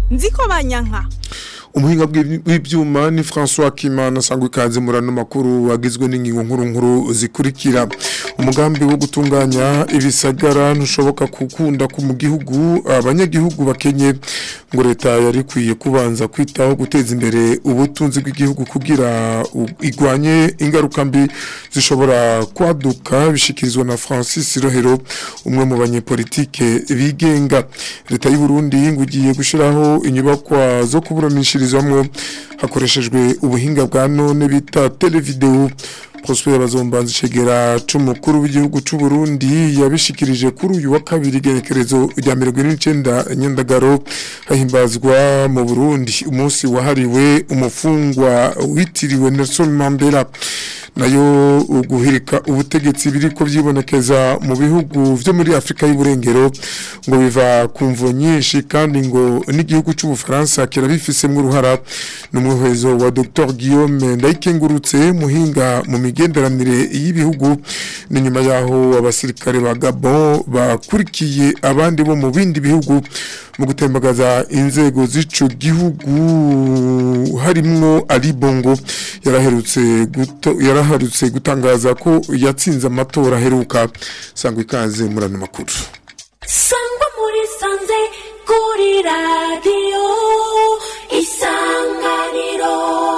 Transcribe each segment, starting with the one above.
nziko banyanka umuhinga bw'iby- w'ivyuma ni François Kimana sangwa ikaze murano makuru wagizwe n'ingingo nkuru nkuru zikurikira umugambi wo gutunganya ibisagara ntushoboka gukunda ku mu gihugu abanyagihugu bakenye ngo leta yari ikwiye kubanza kwitaho guteza imbere ubutunzi bw'igihugu kugira u- igwanye ingaruka mbi zishobora kwaduka bishikirizwa na Francis Rohero umwe mu banyepolitike bigenga leta y'u Burundi ngo igiye gushiraho inyubakwa zo kuburanishirizwamwo hakoreshejwe ubuhinga bwa none bita televideo Prosper Bazombanza Cegera c'umukuru w'igihugu c'u Burundi yabishikirije kuri uyu wa kabiri gerekerezo rya 19 nyandagaro hahimbazwa mu Burundi umunsi wahariwe umufungwa witiriwe Nelson Mandela nayo guhirika ubutegetsi biriko vyibonekeza mu bihugu vyo muri Afrika y'uburengero ngo biva ku mvo nyinshi kandi ngo n'igihugu c'ubufaransa kirabifisemwo uruhara n'umuhwezo wa Dr Guillaume Ndayikengurutse muhinga mu migenderanire y'ibihugu ni nyuma yaho abasirikare ba Gabon bakurikiye abandi bo mu bindi bihugu mu gutembagaza inzego z'ico gihugu harimwo Ali Bongo yaraherutse guto yaraherutse gutangaza ko yatsinze amatora aheruka sangwa ikaze murano makuru sangwa muri sanze kuri radiyo isanganiro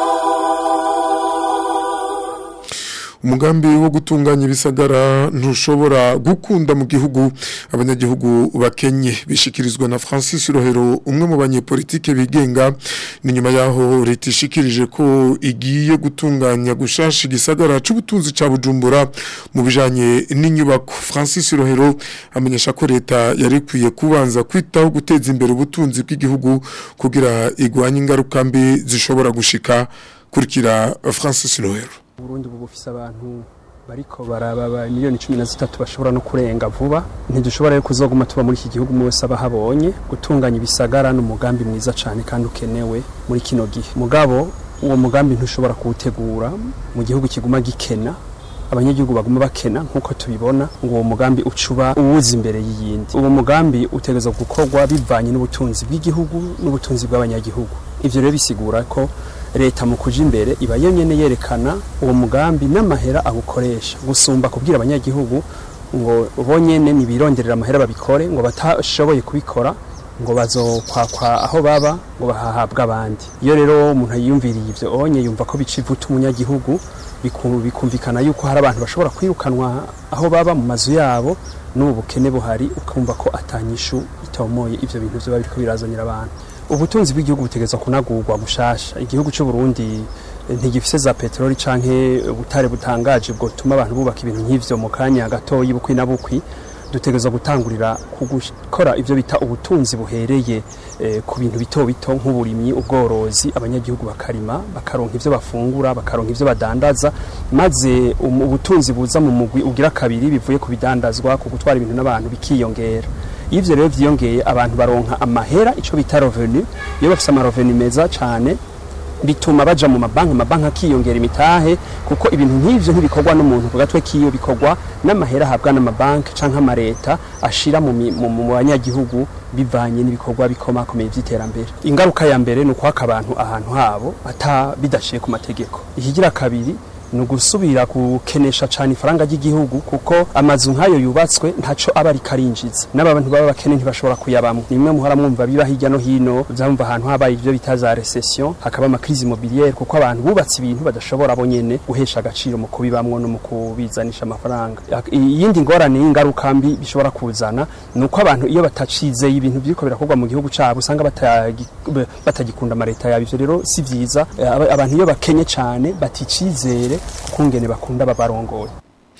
umugambi wo gutunganya ibisagara ntushobora gukunda mu gihugu abanyagihugu bakenye bishikirizwa na Francis Rohero umwe mu banyepolitike bigenga ni nyuma yaho leta ishikirije ko igiye gutunganya gushasha igisagara c'ubutunzi ca Bujumbura mu bijanye n'inyubako Francis Rohero amenyesha ko leta yari ikwiye kubanza kwitaho guteza imbere ubutunzi bw'igihugu kugira igwanye ingaruka mbi zishobora gushika kurikira Francis Rohero Burundi ubu bufise abantu bariko baraba miliyoni cumi na zitatu bashobora no kurenga vuba ntidushobora rero kuzoguma tuba muri iki gihugu mwese abahabonye gutunganya ibisagara ni umugambi mwiza cyane kandi ukenewe muri kino gihe mugabo uwo mugambi ntushobora kuwutegura mu gihugu kiguma gikena abanyagihugu baguma bakena nk'uko tubibona ngo uwo mugambi ucuba uwuza imbere y'iyindi uwo mugambi utegerezwa gukorwa bivanye n'ubutunzi bw'igihugu n'ubutunzi bw'abanyagihugu ivyo rero bisigura ko leta mu kuja imbere iba yonyene yerekana uwo mugambi n'amahera awukoresha gusumba kubwira abanyagihugu ngo bonyene nibironderera amahera babikore ngo batashoboye kubikora ngo bazokwakwa aho baba ngo bahahabwe abandi iyo rero umuntu yiyumviriye ivyo onye yumva ko bica ivuta umunyagihugu biku- bikumvikana yuko hari abantu bashobora kwirukanwa aho baba mu mazu yabo n'ubu bukene buhari ukumva ko atanyishu itomoye ivyo bintu vyoba biriko birazanira abantu ubutunzi bw'igihugu butegerezwa kunagurwa bushasha igihugu cy'u Burundi eh, ntigifise za peteroli canke ubutare butangaje bwotuma abantu bubaka ibintu nk'ivyo mu kanya gatoyi bukwi na bukwi dutegerezwa gutangurira ku gukora ivyo bita ubutunzi buhereye eh, ku bintu bito bito nk'uburimyi ubworozi abanyagihugu bakarima bakaronka ivyo bafungura bakaronka ivyo badandaza maze um, ubutunzi buza mu mugwi ugira kabiri bivuye ku bidandazwa ku gutwara ibintu n'abantu bikiyongera iyo ivyo rero vyiyongeye abantu baronka amahera ico bita revenu iyo bafise amarevenu meza cane bituma baja mu mabanki amabanki akiyongera imitahe kuko ibintu nk'ivyo ntibikorwa n'umuntu ku gatwe kiyo bikorwa n'amahera ahabwa n'amabanki canke amareta ashira mu, mi- mu, mu banyagihugu bivanye n'ibikorwa bikomakomeye vy'iterambere ingaruka ya mbere ni ukwaka abantu ahantu habo ata bidaciye ku mategeko ikigira kabiri ni ugusubira gukenesha cyane ifaranga ry'igihugu kuko amazu nk'ayo yubatswe ntaco aba ariko arinjiza n'abantu baba bakene ntibashobora kuyabamo ni imwe muhora mwumva biba hirya no hino vyumva ahantu habaye ivyo bita za recession hakaba amakrizi immobilière kuko abantu bubatse ibintu badashobora bo nyene guhesha agaciro mu kubibamwo no mu kubizanisha amafaranga iyindi ngorane y'ingaruka mbi bishobora kuzana ni uko abantu iyo batacizeye ibintu biriko birakorwa mu gihugu cabo usanga batagi- batagikunda amareta yabo ivyo rero si vyiza Eh, aba- abantu iyo bakenye cane baticizere kungene bakunda babarongoye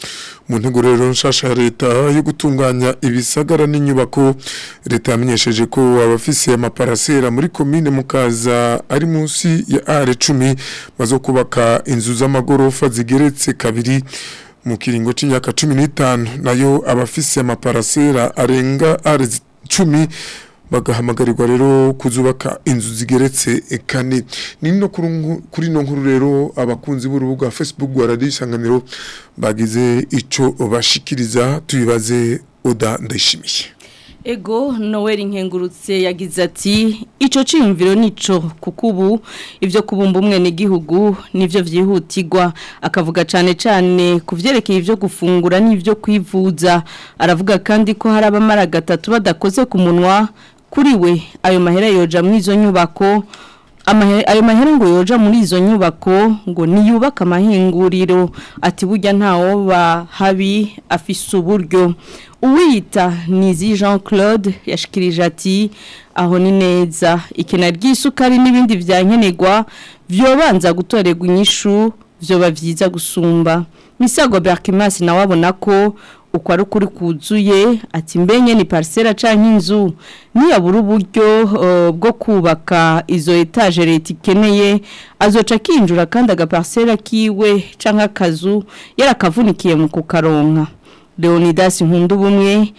mu ntego rero nshasha ya leta yo gutunganya ibisagara n'inyubako leta yamenyesheje ko abafise amaparasera muri komine mukaza ari munsi ya are cumi bazo kubaka inzu z'amagorofa zigeretse kabiri mu kiringo c'imyaka cumi n'itanu nayo abafise amaparasera arenga are zi- cumi bagahamagarirwa rero kuzubaka inzu zigeretse kane ni no kuri nku- kuri no nkuru rero abakunzi b'urubuga Facebook rwa Radio Isanganiro bagize ico bashikiriza tubibaze Oda ndayishimiye Ego Noel Nkengurutse yagize ati ico ciyumviro nico kuko ubu ivyo kubumba umwe n'igihugu nivyo vyihutirwa akavuga cane cane kuvyerekeye ivyo gufungura n'ivyo kwivuza aravuga kandi ko hari abamara gatatu badakoze ku munwa kuri we ayo mahera yoja mu izo nyubako ayo mahera ngo yoja muri izo nyubako ngo niyubaka amahinguriro ati burya ntawo habi afise uburyo uwiyita nizi jean claude yashikirije ati aho ni neza ikena ry'isukari n'ibindi byankenerwa byobanza gutorerwa inyishu byoba byiza gusumba misago berkimasi nawe abona ko uko ari ukuri kuzuye ati mbenye ni parisera cyangwa inzu niyabura uburyo bwo kubaka izo etaje leta ikeneye azoca akinjura kandi agaparisera kiwe cyangwa akazu yarakavunikiye mu kukaronka leonidas nkunda ubumwe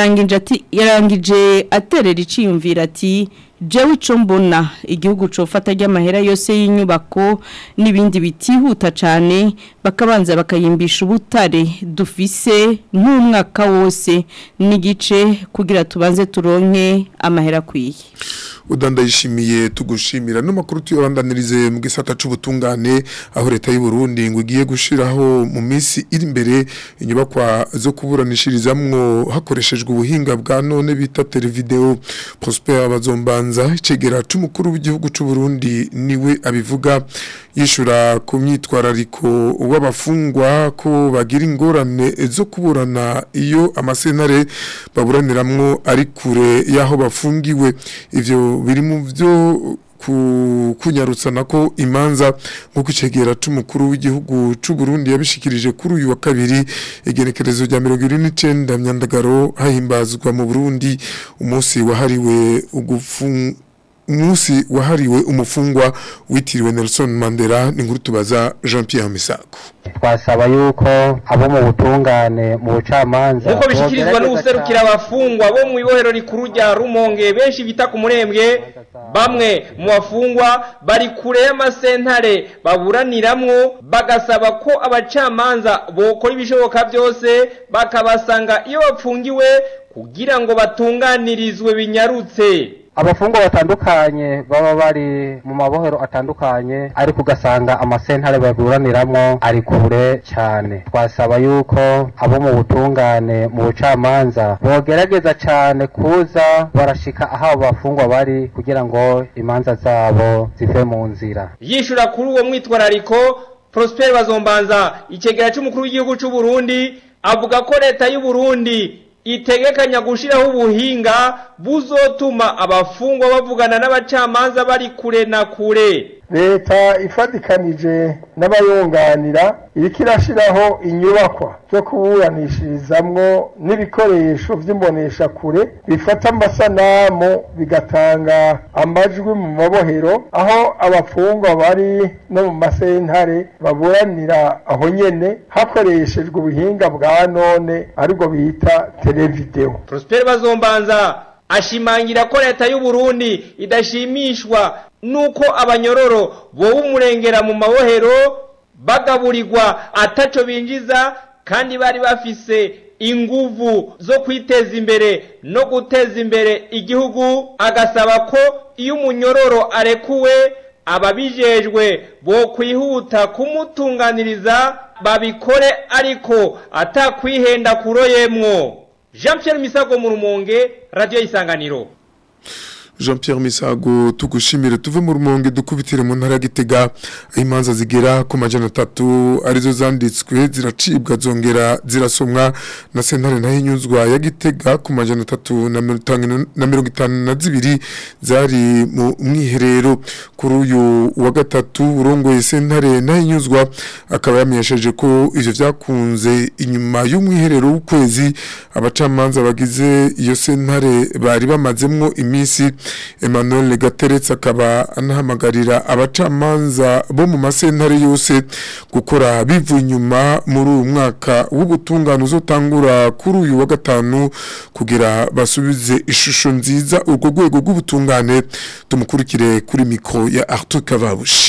yarangije aterera iciyumvira ati jewe icyo mbona igihugu cofata ry'amahera yose y'inyubako n'ibindi bitihuta cyane bakabanza bakayimbisha ubutare dufise nk'umwaka wose n'igice kugira tubanze turonke amahera akwiye udandayishimiye tugushimira n'amakuru tuyabandanirize mu gisata c'ubutungane aho leta y'u Burundi ngo igiye gushiraho mu minsi iri imbere inyubakwa zo kuburanishirizamwo hakoreshejwe ubuhinga bwa none bita televideo Prosper Bazombanza icegera c'umukuru w'igihugu c'u Burundi niwe abivuga yishura ku myitwarariko w'abafungwa ko bagira ingorane zo kuburana iyo amasentare baburaniramwo ari kure y'aho bafungiwe ivyo biri mu byo kunyarutsa nako imanza nk'uko icegera c'umukuru w'igihugu c'u Burundi yabishikirije kuri uyu wa kabiri igenekerezo rya mirongo ine n'icenda myandagaro hahimbazwa mu Burundi umunsi wahariwe ugufunga umunsi wahariwe umufungwa witiriwe Nelson Mandela ni nkuru tubaza Jean Pierre Misago twasaba yuko abo mu butungane mu bucamanza nk'uko bishyikirizwa n'ubuserukira abafungwa bo mu ibohero rikuru rya rumonge benshi bita ku murembwe bamwe mu bafungwa bari kure y'amasentare baburaniramwo bagasaba ko abacamanza bokora ibishoboka byose bakabasanga iyo bapfungiwe kugira ngo batunganirizwe binyarutse abafungwa batandukanye baba bari mu mabohero atandukanye ariko ugasanga amasentare baburaniramwo ari kure cyane twasaba yuko abo mu butungane mu bucamanza bogerageza cyane kuza barashika aho abo bafungwa bari kugira ngo imanza zabo zive mu nzira yishura kuri uwo mwitwarariko Prosper Bazombanza icegera c'umukuru w'igihugu c'u Burundi avuga ko leta y'u Burundi itegekanya gushiraho ubuhinga buzotuma abafungwa bavugana n'abacamanza bari kure na kure leta ifatikanije n'abayunganira iriko irashiraho inyubakwa zo kuburanishirizamwo n'ibikoresho vy'imbonesha kure bifata amasanamu bigatanga amajwi mu mabohero aho abafungwa bari no mu masentare baburanira aho nyene hakoreshejwe ubuhinga bwa none aribwo bita televideo Prosper Bazombanza ashimangira ko leta y'u Burundi idashimishwa nuko abanyororo bowe umurengera mu mabohero bagaburirwa ataco binjiza kandi bari bafise inguvu zo kwiteza imbere no guteza imbere igihugu agasaba ko iyo umunyororo arekuwe ababijejwe bo kwihuta kumutunganiriza babikore ariko atakwihenda kuroyemwo Jean Pierre Misago mu rumonge radio isanganiro Jean Pierre Misago tugushimire tuve mu rumonge dukubitire mu ntara gitega imanza zigera ku majana 3 arizo zanditswe ziracibwa zongera zirasomwa na sentare naho inyuzwa ya gitega ku majana 3 na 52 zari mu mwiherero kuri uyu wa gatatu urongoye sentare naho inyuzwa akaba yamenyesheje ko ivyo vyakunze inyuma y'umwiherero w'ukwezi abacamanza bagize iyo sentare bari bamazemwo imisi Emmanuel Gateretse akaba anahamagarira abacamanza bo mu masentare yose gukora bivu inyuma muri uyu mwaka w'ubutungane uzotangura kuri uyu wa gatanu kugira basubize ishusho nziza urwo rwego rw'ubutungane tumukurikire kuri mikro ya Arthur Kavabushi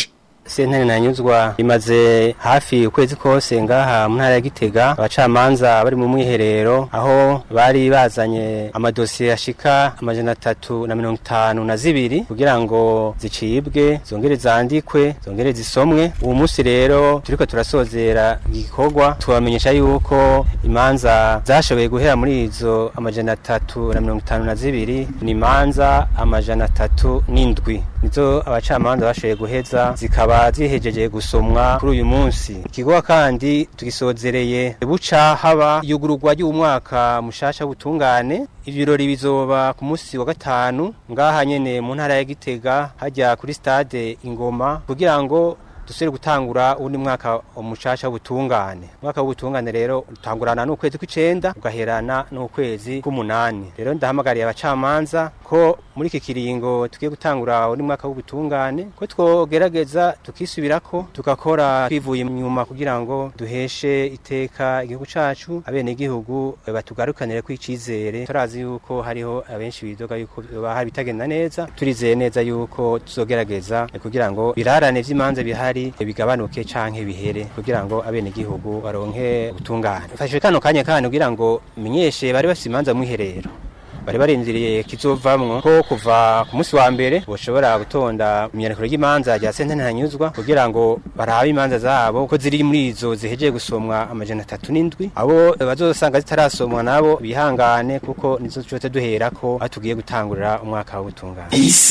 sentare nanyuzwa imaze hafi ukwezi kose ngaha mu ntara ya Gitega abacamanza bari mu mwiherero aho bari bazanye amadosiye ashika amajana atatu na mirongo itanu na zibiri kugira ngo zicibwe zongere zandikwe zongere zisomwe uwo munsi rero turiko turasozera igikorwa tubamenyesha yuko imanza zashoboye guhera muri izo amajana atatu na mirongo itanu na zibiri ni imanza amajana atatu n'indwi nizo abacamanza bashoboye guheza zikaba zihejeje gusomwa kuri uyu munsi ikigo kandi tugisozereye buca haba yugururwa ry'umwaka mushasha w'ubutungane ibirori bizoba ku munsi wa gatanu ngaha nyene mu ntara ya Gitega hajya kuri stade Ingoma kugira ngo dusubire gutangura undi mwaka umushasha w'ubutungane umwaka w'ubutungane rero utangurana n'ukwezi kw'icenda ugaherana n'ukwezi k'umunani rero ndahamagariye abacamanza ko muri iki kiringo tugiye gutangura undi mwaka w'ubutungane ko twogerageza tukisubirako tugakora twivuye inyuma kugira ngo duheshe iteka igihugu cacu abene igihugu batugarukanire ko icizere turazi yuko hariho abenshi bidoga yuko bahari bitagenda neza turizeye neza yuko tuzogerageza kugira ngo birarane vy'imanza bihari bihari bigabanuke canke bihere kugira ngo abene gihugu baronke ubutungane fashe kano kanya kandi kugira ngo menyeshe bari bafite imanza mwiherero bari barindiriye kizovamwo ko kuva ku munsi wa mbere boshobora gutonda imyaniko y'imanza rya sentene ntanyuzwa kugira ngo barabe imanza zabo ko ziri muri izo zihejeje gusomwa amajana atatu n'indwi abo bazosanga zitarasomwa nabo bihangane kuko nizo tuzote duherako aho tugiye gutangurira umwaka w'ubutungane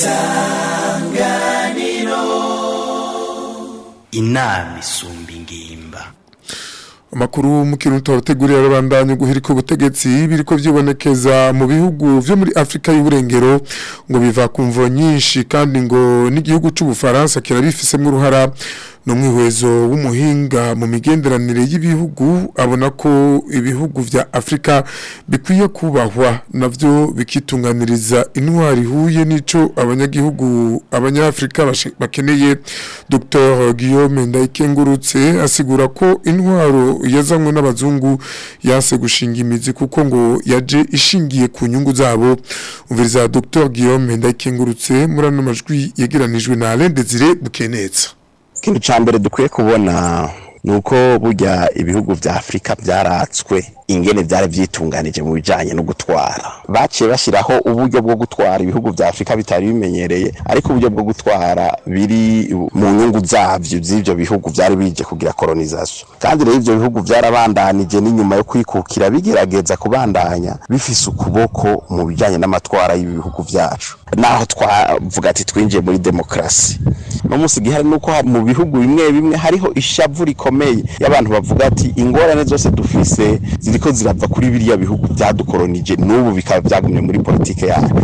inama isumba ingimba amakuru mu kintu twabateguriye arabandanya guhirika ubutegetsi biriko vyibonekeza mu bihugu vyo muri Afrika y'uburengero ngo biva ku mvo nyinshi kandi ngo n'igihugu c'ubufaransa kirabifisemwo uruhara no mwihwezo w'umuhinga mu migenderanire y'ibihugu abona ko ibihugu vya Afrika bikwiye kubahwa navyo bikitunganiriza intwari huye nico abanyagihugu abanyafrika bakeneye Dr Guillaume Ndayikengurutse asigura ko intwaro yazanywe n'abazungu yase gushinga imizi kuko ngo yaje ishingiye ku nyungu zabo umviriza Dr Guillaume Ndayikengurutse muri ano majwi yegeranijwe na Alain Desire Bukenetsa ikintu cya mbere dukwiye kubona ni uko burya ibihugu vya afurika byaratswe ingene byari byitunganije mu bijanye no gutwara baciye bashyiraho uburyo bwo gutwara ibihugu vya afurika bitari bimenyereye ariko uburyo bwo gutwara biri mu nyungu zavyo z'ivyo bihugu vyari bije kugira kolonisation kandi rero ivyo bihugu vyarabandanije n'inyuma yo kwikukira bigerageza kubandanya bifise ukuboko mu bijanye n'amatwara y'ibihugu vyacu naho twavuga ati twinjiye muri demokrasi no musi gihari nuko mu bihugu bimwe bimwe hariho ishavu rikomeye y'abantu bavuga ati ingorane zose dufise ziriko zirava kuri biriya bihugu byadukolonije n'ubu bikaba byagumye muri politike yacu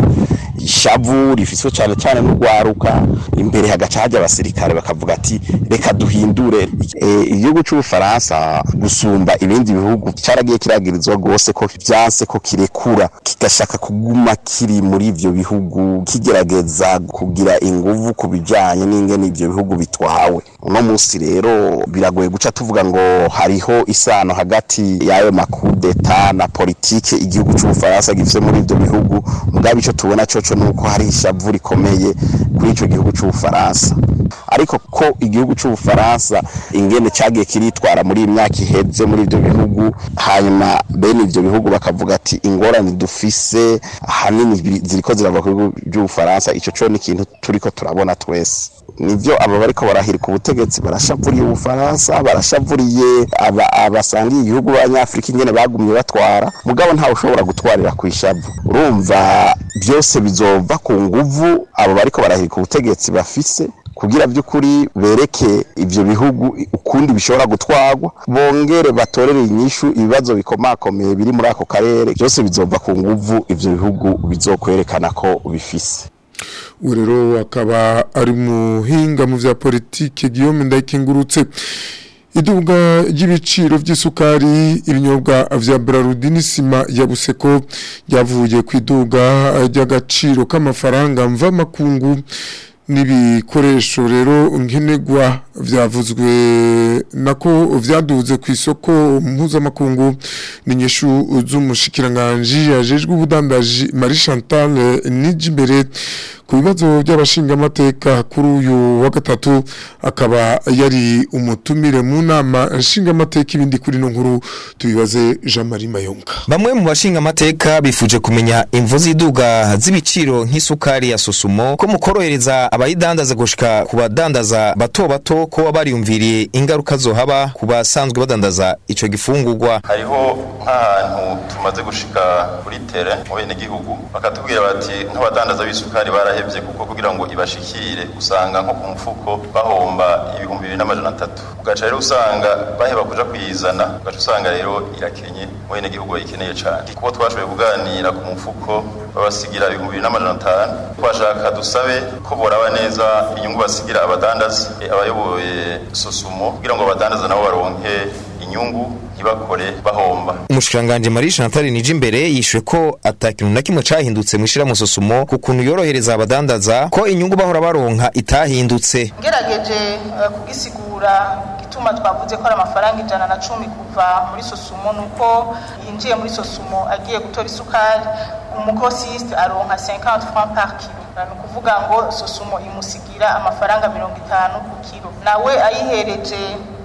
ishavu rifiswe cyane cyane n'urwaruka imbere hagaca hajya abasirikare bakavuga ati reka duhindure igihugu cy'ubufaransa gusumba ibindi bihugu cyaragiye kiragirizwa rwose ko byanse ko kirekura kigashaka kuguma kiri muri ivyo bihugu kigerageza kugira inguvu ku bijanye n'ingene ivyo bihugu bitwawe uno munsi rero biragoye guca tuvuga ngo hariho isano hagati y'ayo makudeta na politike igihugu cy'ubufaransa gifite muri ivyo bihugu mugabo ico tubona coco nuko hari ishavu rikomeye kuri ico gihugu cy'ubufaransa ariko ko igihugu cy'ubufaransa ingene cagiye kiritwara muri imyaka iheze muri ivyo bihugu hanyuma bene ivyo bihugu bakavuga ati ingorane dufise ahanini ziriko zirava ku bihugu by'ubufaransa ico co ni ikintu turiko turabona twese nivyo aba bariko barahirika ubutegetsi barashavuriye ubufaransa barashavuriye abasangiye igihugu b'abanyafurika ingene bagumye batwara mugabo ntawe ushobora gutwarira ku ishavu urumva byose bizova ku nguvu abo bariko barahirika ubutegetsi bafise kugira by'ukuri bereke ivyo bihugu ukundi bishobora gutwarwa bongere batorere inyishu ibibazo bikomakomeye biri muri ako karere byose bizova ku nguvu ivyo bihugu bizokwerekana ko bifise ubu rero akaba ari muhinga mu bya politiki Guillaume ndayikingurutse iduga ry'ibiciro by'isukari ibinyobwa vya Brarudi n'isima ya Buseko ryavuye ku iduga ry'agaciro k'amafaranga mva makungu n'ibikoresho rero nkenerwa vyavuzwe nako vyaduze ku isoko mpuzamakungu n'inyishu z'umushikiranganje yajejwe ubudandaji Marie Chantal Nijimbere ku bibazo by'abashingamateka kuri uyu wa gatatu akaba yari umutumire mu nama nshingamateka ibindi kuri no nkuru tubibaze Jean Marie Mayonga Bamwe mu bashinga amateka bifuje kumenya imvu z'iduga z'ibiciro nk'isukari ya susumo ko mukorohereza abayidandaza gushika ku badandaza bato bato ko bariyumviriye ingaruka zohaba ku basanzwe badandaza ico gifungurwa hariho nk'ahantu tumaze gushika kuri tere mu bene gihugu bakatubwira bati nk'abadandaza b'isukari barahevye kuko kugira ngo ibashikire usanga nko ku mufuko bahomba ibihumbi bibiri n'amajana atatu ugaca rero usanga baheba kuja kuyizana ugaca usanga rero irakenye mu bene gihugu bayikeneye cane kuko twashoboye kuganira ku mufuko babasigira ibihumbi bibiri n'amajana atanu twashaka dusabe ko boraba neza inyungu basigira abadandaza eh, abayoboye sosumo kugira ngo abadandaza nabo baronke inyungu ntibakore bahomba umushikiranganje Marie Chantal Nijimbere yishuye ko atakintu na kimwe cahindutse mwishira mu sosumo ku kuntu yorohereza abadandaza ko inyungu bahora baronka itahindutse ngerageje eh, kugisigura gituma twavuze ko ari amafaranga ijana na cumi kuva muri sosumo nuko yinjiye muri sosumo agiye gutora isukari umukosiste aronka 50 francs par kilo ni ukuvuga ngo sosumo imusigira amafaranga mirongo itanu ku kilo nawe ayihereje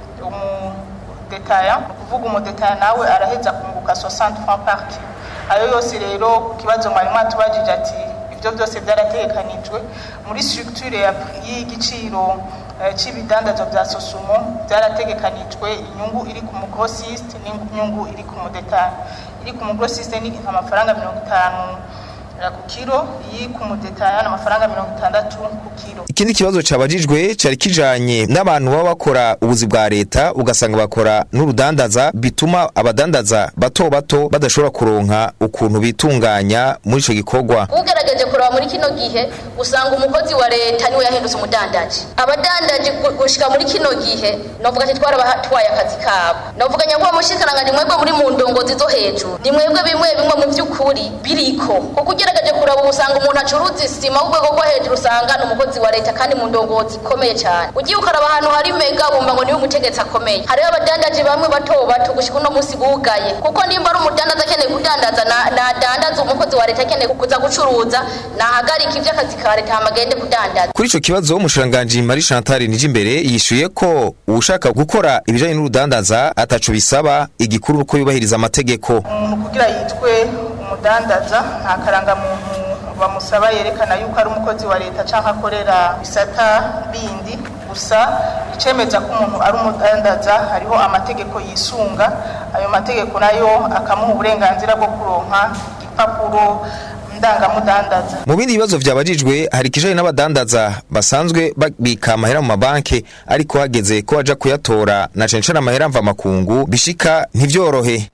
umudetaya ni ukuvuga umudetaya nawe araheza kunguka 60 francs par kilo ayo yose rero ku kibazo mwari mwatubajije ati ibyo byose byarategekanijwe muri structure ya y'igiciro eh, c'ibidandazwa vya sosumo byarategekanijwe inyungu iri ku mugrosiste n'inyungu iri ku mudetaya iri ku mugrosiste ni amafaranga mirongo itanu eh, ku kilo iyi ku mudetaya ni amafaranga mirongo itandatu ku kilo ikindi kibazo cabajijwe cari kijanye n'abantu baba bakora ubuzi bwa leta ugasanga bakora n'urudandaza bituma abadandaza bato bato badashobora kuronka ukuntu bitunganya muri ico gikorwa ugerageje kuraba muri kino gihe usanga umukozi wa leta niwe yahindutse umudandaji abadandaji gu- gushika muri kino gihe novuga ati twarabatwaye akazi kabo novuga nyakuba mushikiranganje mwebwe muri mu ndongozi zo hejuru ni mwebwe bimwe bimwe mu vy'ukuri biriko kuko ugerageje kuraba ubu usanga umuntu acuruza isima w'urwego rwo hejuru usanga ni umukozi wa leta kandi mu ndongozi ikomeye cyane ugiye ukaraba ahantu hari mega bumva ngo niwe umutegetsi akomeye hariho abadandaji bamwe bato bato gushika uno munsi bugaye kuko nimba ari umudandaza akeneye kudandaza na- nadandaza umukozi wa leta akeneye kuza gucuruza nahagarika ivy'akazi ka leta hama agende kudandaza kuri ico kibazo umushikiranganji Marie Chantal Nijimbere yishuye ko ushaka gukora ibijanye n'urudandaza ataco bisaba igikuru uko yubahiriza amategeko umuntu kugira yitwe umudandaza nta karangamuntu bamusaba yerekana yuko ari umukozi wa leta cyangwa akorera bisata bindi gusa icemeza ko umuntu ari umudandaza hariho amategeko yisunga ayo mategeko nayo akamuha uburenganzira bwo kuronka igipapuro ndangamudandaza mu bindi bibazo vyabajijwe hari ikijanye n'abadandaza basanzwe babika amahera mu mabanki ariko hageze ko baja kuyatora na cane cane amahera mva makungu bishika ntivyorohe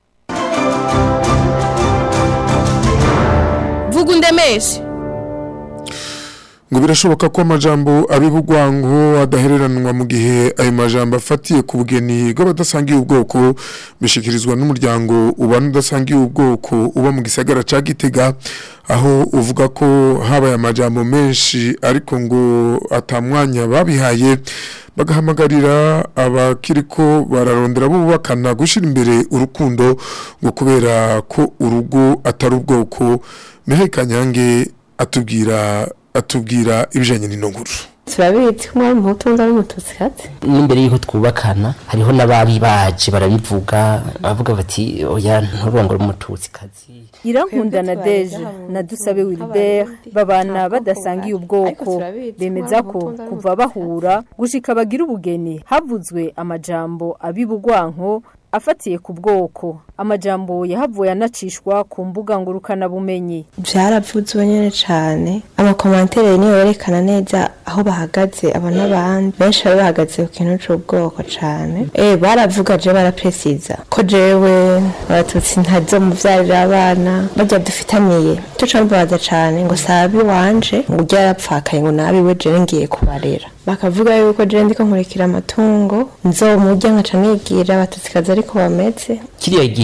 vuga undemeshe ngo birashoboka ko amajambo abibugwango adahereranwa mu gihe ayo majambo afatiye ku bugeni bw'abadasangiye ubwoko bishikirizwa n'umuryango ubana udasangiye ubwoko uba mu gisagara ca Gitega aho uvuga ko habaye amajambo menshi ariko ngo atamwanya babihaye bagahamagarira abakiriko bararondera bubakana gushira imbere urukundo ngo kubera ko urugo atari ubwoko Mihaye Kanyange atubwira atubwira ibijanye n'ino nkuru turabizi ko umwari umuhutu undi ari umututsikazi n'imbere y'uko twubakana hariho n'abari baje barabivuga bavuga bati oya nturongore umututsikazi irankunda na deje na dusabe wilibert babana badasangiye ubwoko bemeza ko kuva bahura gushika bagira ubugeni havuzwe amajambo abibugwanko afatiye ku bwoko amajambo yahavuye anacishwa ku mbuga ngurukanabumenyi byaravuzwe nyine cyane amakomantere niyo yerekana neza aho bahagaze aba n'abandi benshi bari bahagaze ku kintu cy'ubwoko cyane eh baravuga je barapesiza ko jewe abatutsi ntazo muvyarira abana bajya dufitaniye cyo cambabaza cyane ngo sabi wanje ngo ujya yarapfakaye ngo nabiwe je ngiye kubarera bakavuga yuko je ndiko nkurikira amatungo nzomurya nkaca nigira abatutsi ariko bameze kiriya gihe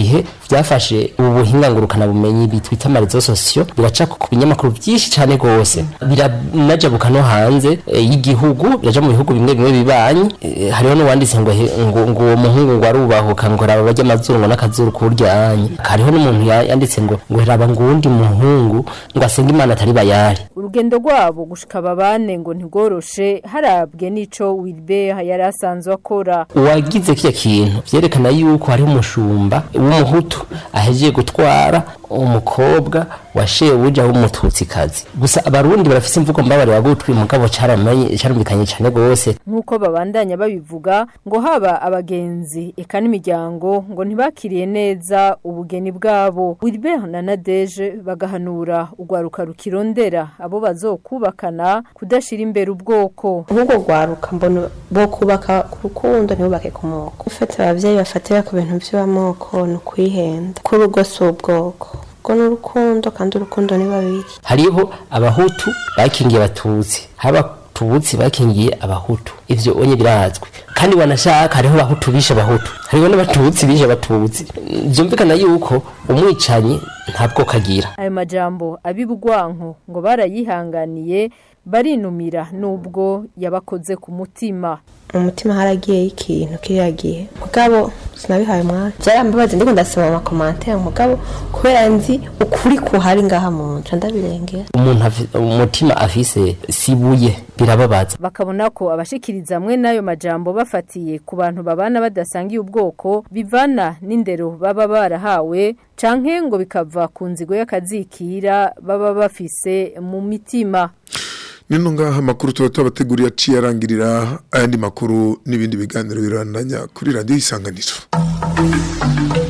byafashe ubu buhinga ngurukana bumenyi bitwita amarezo sosiyo biraca ku binyamakuru byinshi cyane rwose biranajabuka no hanze e, y'igihugu biraja mu bihugu bimwe bimwe bibanyi e, hariho n'uwanditse ngo he- ngo ngo uwo muhungu ngo arubahuka ngo raba barya amazuru ngo n'akazuru kuryanye hariho n'umuntu ya- yanditse ngo ngo raba ngo uwundi muhungu ngo asenga imana atari bayari urugendo rwabo gushika babane ngo ntigoroshe harabwe n'ico Wilbert yari asanzwe akora uwagize kiya kintu vyerekana yuko hari umushumba w'umuhutu ahejeje gutwara umukobwa wa shebuja w'umututsikazi gusa abarundi barafise imvugo mbabare wagutwi mugabo caramenye carumvikanye cane gose nk'uko babandanya babivuga ngo haba abagenzi eka n'imiryango ngo ntibakiriye neza ubugeni bwabo Wilbert na Nadege bagahanura urwaruka rukirondera abo bazokubakana kudashira imbere ubwoko nk'ubwo rwaruka mbona bo kubaka ku rukundo ntibubake ku moko ufite ababyeyi bafatira ku bintu by'amoko ni ukwihenda ko urugo si ubwoko ubwo ni urukundo kandi urukundo ni babiri hariho abahutu bakingiye abatutsi hari abatutsi bakingiye abahutu ivyo onye birazwi kandi wanashaka hariho abahutu bishe abahutu hariho n'abatutsi bishe abatutsi vyumvikana yuko umwicanyi ntabwo kagira ayo majambo abibugwanko ngo barayihanganiye barinumira nubwo yabakoze ku mutima mu mutima haragiyeyo ikintu kiriya gihe mugabo sinabihaye umwanya byarambabaza ndiko ndasoma amakomantere mugabo kubera nzi ukuri kuhari ngaha mu nca ndabirengera umuntu afi- umutima afise sibuye birababaza bakabona ko abashikiriza amwe n'ayo majambo bafatiye ku bantu babana badasangiye ubwoko bivana n'indero baba barahawe canke ngo bikava ku nzigo y'akazikira baba bafise mu mitima nino ngaha amakuru tuba tubateguriye aciye arangirira ayandi makuru n'ibindi biganiro birandanya kuri radiyo isanganiro